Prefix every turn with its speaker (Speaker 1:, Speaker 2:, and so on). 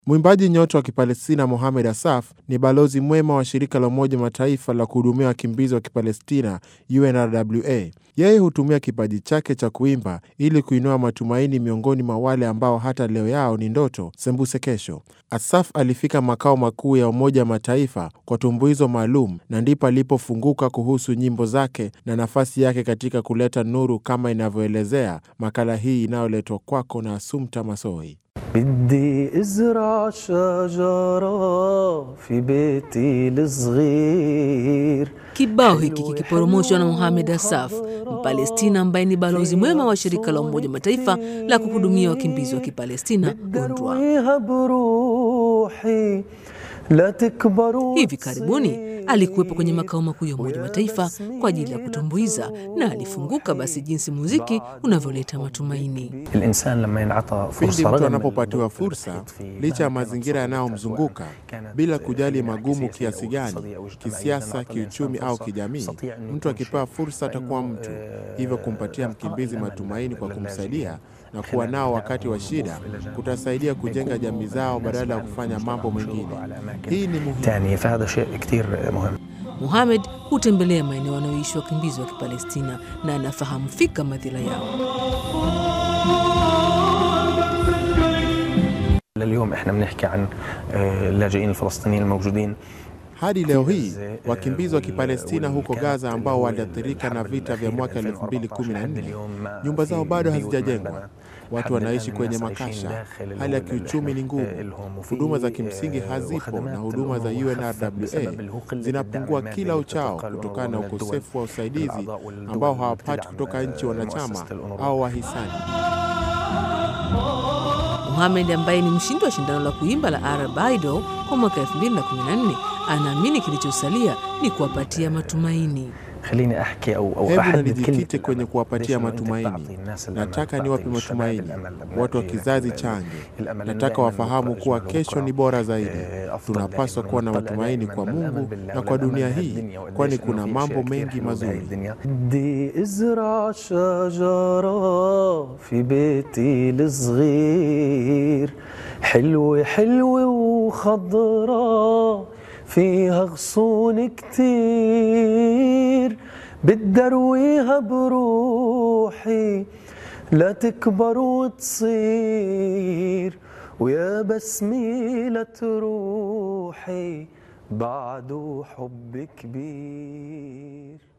Speaker 1: Mwimbaji nyota wa Kipalestina Mohamed Asaf ni balozi mwema wa shirika la Umoja Mataifa la kuhudumia wakimbizi wa Kipalestina, UNRWA. Yeye hutumia kipaji chake cha kuimba ili kuinua matumaini miongoni mwa wale ambao hata leo yao ni ndoto sembuse kesho. Asaf alifika makao makuu ya Umoja Mataifa kwa tumbuizo maalum, na ndipo alipofunguka kuhusu nyimbo zake na nafasi yake katika kuleta nuru, kama inavyoelezea makala hii inayoletwa kwako na Asumta Masoi.
Speaker 2: بدي ازرع شجرة في بيتي الصغير
Speaker 3: Kibao hiki kikiporomoshwa na Mohamed Asaf, Mpalestina ambaye ni balozi mwema wa shirika la Umoja Mataifa la kuhudumia wakimbizi wa Kipalestina, UNRWA.
Speaker 2: درويها بروحي لا تكبروا
Speaker 3: Hivi karibuni alikuwepo kwenye makao makuu ya Umoja Mataifa kwa ajili ya kutumbuiza na alifunguka basi jinsi muziki unavyoleta matumaini.
Speaker 2: الإنسان لما ينعطى
Speaker 1: Pindi
Speaker 2: فرصة
Speaker 1: mtu
Speaker 2: رغم
Speaker 1: anapopatiwa
Speaker 2: الظروف
Speaker 1: fursa,
Speaker 2: المحيط فيه،
Speaker 1: licha ya
Speaker 2: مهما كانت
Speaker 1: mazingira
Speaker 2: صعبة
Speaker 1: yanayomzunguka,
Speaker 2: كانت
Speaker 1: bila kujali
Speaker 2: من ناحية
Speaker 1: magumu
Speaker 2: سياسية
Speaker 1: kiasi
Speaker 2: أو
Speaker 1: gani,
Speaker 2: اقتصادية أو اجتماعية،
Speaker 1: kisiasa,
Speaker 2: إذا أعطى
Speaker 1: kiuchumi
Speaker 2: الإنسان
Speaker 1: au
Speaker 2: فرصة
Speaker 1: kijamii,
Speaker 2: يستطيع أن
Speaker 1: mtu
Speaker 2: يكون
Speaker 1: akipewa
Speaker 2: شيء.
Speaker 1: fursa atakuwa
Speaker 2: فإنه،
Speaker 1: mtu.
Speaker 2: آه،
Speaker 1: Hivyo kumpatia
Speaker 2: إعطاء
Speaker 1: mkimbizi
Speaker 2: الأمل
Speaker 1: matumaini kwa
Speaker 2: للاجئين
Speaker 1: kumsaidia na kuwa nao wakati wa shida kutasaidia kujenga jamii zao badala ya kufanya mambo mengine. Hii ni muhimu.
Speaker 2: تانية فهذا شيء كتير مهم
Speaker 3: Mohamed hutembelea maeneo wanayoishi wakimbizi wa Kipalestina na anafahamu fika madhila yao.
Speaker 2: لليوم احنا بنحكي عن آه، اللاجئين الفلسطينيين الموجودين
Speaker 1: Hadi leo hii wakimbizi wa Kipalestina huko Gaza ambao waliathirika na vita vya mwaka 2014 nyumba zao bado hazijajengwa. Watu wanaishi kwenye makasha, hali ya kiuchumi ni ngumu, huduma za kimsingi hazipo, na huduma za UNRWA zinapungua kila uchao kutokana na ukosefu wa usaidizi ambao hawapati kutoka nchi wanachama au wahisani.
Speaker 3: Mohamed ambaye ni mshindi wa shindano la kuimba la Arab Idol kwa mwaka 2014 anaamini kilichosalia ni kuwapatia matumaini.
Speaker 2: خليني احكي او او
Speaker 1: Hebu na
Speaker 2: احدد
Speaker 1: nijikite
Speaker 2: كلمة
Speaker 1: kwenye
Speaker 2: الأمل.
Speaker 1: kuwapatia
Speaker 2: ليش إنه أنت
Speaker 1: matumaini.
Speaker 2: بتعطي الناس الأمل،
Speaker 1: Nataka
Speaker 2: بتعطي
Speaker 1: niwape
Speaker 2: الشباب
Speaker 1: matumaini
Speaker 2: الأمل لما
Speaker 1: watu wa
Speaker 2: في
Speaker 1: kizazi
Speaker 2: ال-
Speaker 1: change.
Speaker 2: الأمل إنه
Speaker 1: Nataka
Speaker 2: دائماً
Speaker 1: wafahamu
Speaker 2: بكرة
Speaker 1: kuwa
Speaker 2: أجمل
Speaker 1: kesho
Speaker 2: وبكرة،
Speaker 1: ni bora zaidi.
Speaker 2: آه، أفضل
Speaker 1: Tunapaswa
Speaker 2: دائماً.
Speaker 1: kuwa na
Speaker 2: ونطلع
Speaker 1: matumaini
Speaker 2: دائماً
Speaker 1: kwa
Speaker 2: للأمل
Speaker 1: Mungu
Speaker 2: بالله
Speaker 1: na kwa
Speaker 2: والأمل
Speaker 1: dunia
Speaker 2: بهذه
Speaker 1: hii,
Speaker 2: الدنيا وقديش
Speaker 1: kwani
Speaker 2: إنه
Speaker 1: kuna
Speaker 2: في
Speaker 1: mambo
Speaker 2: أشياء كتير
Speaker 1: mengi
Speaker 2: حلوة بهاي
Speaker 1: mazuri.
Speaker 2: الدنيا. بدي ازرع شجرة في بيتي الصغير حلوة حلوة وخضرة فيها غصون كتير بدي ارويها بروحي لا تكبر وتصير ويا بسميلة روحي بعده حب كبير